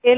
ሄሎ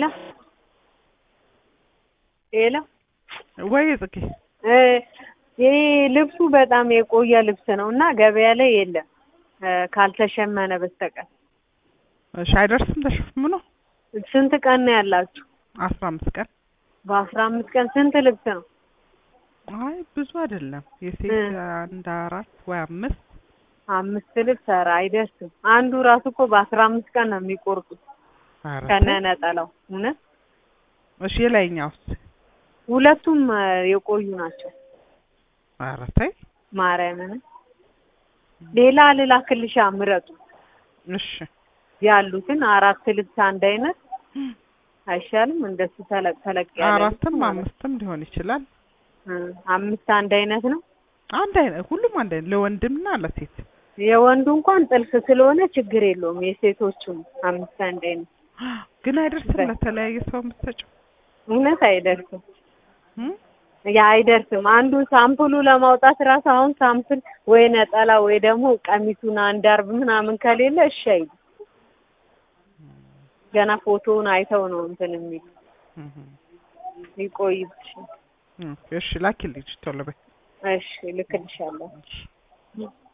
ሄሎ ወይ ጽጌ እ ይሄ ልብሱ በጣም የቆየ ልብስ ነው እና ገበያ ላይ የለም እ ካልተሸመነ በስተቀር እሺ አይደርስም ተሸፍኖ ስንት ቀን ነው ያላችሁ? አስራ አምስት ቀን በአስራ አምስት ቀን ስንት ልብስ ነው? አይ ብዙ አይደለም የሴት እ አንድ አራት ወይ አምስት አምስት ልብስ ኧረ አይደርስም። አንዱ ራሱ እኮ በአስራ አምስት ቀን ነው የሚቆርጡት ኧረ ከነ ተይ። ነጠላው። እውነት እሺ የላይኛውስ ሁለቱም እ የቆዩ ናቸው። ኧረ ተይ ማርያምን ሌላ ልላክልሻ ምረጡ እሺ ያሉትን አራት ልብስ አንድ አይነት አይሻልም? እንደሱ ተለቅ ተለቅ ያለ ልብስ አራትም ማለት አምስትም ሊሆን ይችላል እ አምስት አንድ አይነት ነው። አንድ አይነት ሁሉም አንድ አይነት ለወንድምና ለሴት የወንዱ እንኳን ጥልፍ ስለሆነ ችግር የለውም። የሴቶቹም አምስት አንድ አይነት ግን አይደርስም በ- ለተለያየ ሰው የምትሰጪው እውነት አይደርስም። እ? ያ አይደርስም። አንዱ ሳምፕሉ ለማውጣት ራሱ አሁን ሳምፕል ወይ ነጠላ ወይ ደግሞ ቀሚሱን አንድ አርብ ምናምን ከሌለ እሺ አይሉ ገና ፎቶውን አይተው ነው እንትን የሚሉ እህ ይቆይብሽ። እህ እሺ ላኪልኝ ቶሎ በይ እሺ ልክልሻለሁ። እሺ